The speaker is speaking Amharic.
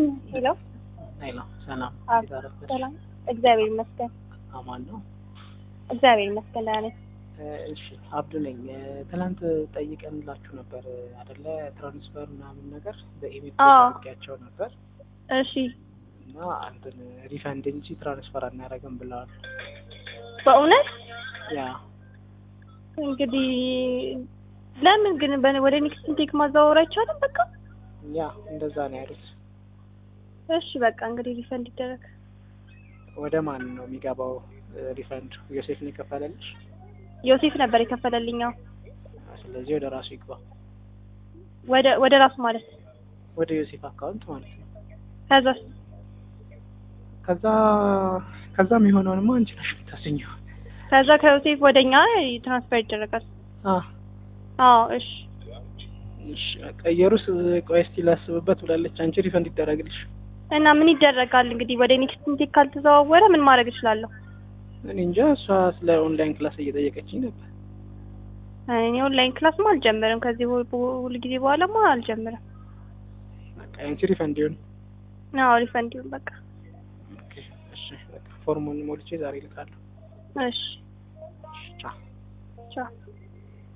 ሄሎ ሄሎ ሰላም፣ አዎ፣ እንዴት አረፈድሽ? ሰላም እግዚአብሔር ይመስገን። አማን ነው። እግዚአብሔር ይመስገን ደህና ነኝ። እሺ አብዱ ነኝ። ትናንት ጠይቀንላችሁ ነበር አደለ? ትራንስፈር ምናምን ነገር በኢሜል አዎ። ጠይቄያቸው ነበር እሺ እና አንተን ሪፈንድ እንጂ ትራንስፈር አናደርግም ብለዋል። በእውነት ያ እንግዲህ ለምን ግን በ- ወደ ኔክስት ቴክ ማዘዋወር አይቻልም? በቃ ያ እንደዛ ነው ያሉት። እሺ በቃ እንግዲህ ሪፈንድ ይደረግ። ወደ ማን ነው የሚገባው ሪፈንድ? ዮሴፍ ነው የከፈለልሽ? ዮሴፍ ነበር የከፈለልኛው ስለዚህ ወደ ራሱ ይግባ፣ ወደ ወደ ራሱ ማለት ነው። ወደ ዮሴፍ አካውንት ማለት ነው። ከዛ ከዛ ከዛ የሚሆነውንማ አንቺ ነሽ የምታስኘው። ከዛ ከዮሴፍ ወደኛ ትራንስፈር ይደረጋል። አ አዎ እሺ እሺ በቃ ኢየሩስ ቆይ እስቲ ላስብበት ብላለች። አንቺ ሪፈንድ ይደረግልሽ። እና ምን ይደረጋል እንግዲህ ወደ ኔክስት ቴክ ካልተዘዋወረ ምን ማድረግ እችላለሁ? እኔ እንጃ እሷ ስለ ኦንላይን ክላስ እየጠየቀችኝ ነበር። እኔ ኦንላይን ክላስማ አልጀምርም። ከዚህ ሁ- ሁል ጊዜ በኋላማ አልጀምርም። በቃ አንቺ ሪፈንድ ይሁን። አዎ ሪፈንድ ይሁን በቃ ኦኬ እሺ በቃ ፎርሙን ሞልቼ ዛሬ እልካለሁ። እሺ እሺ ቻው። ቻው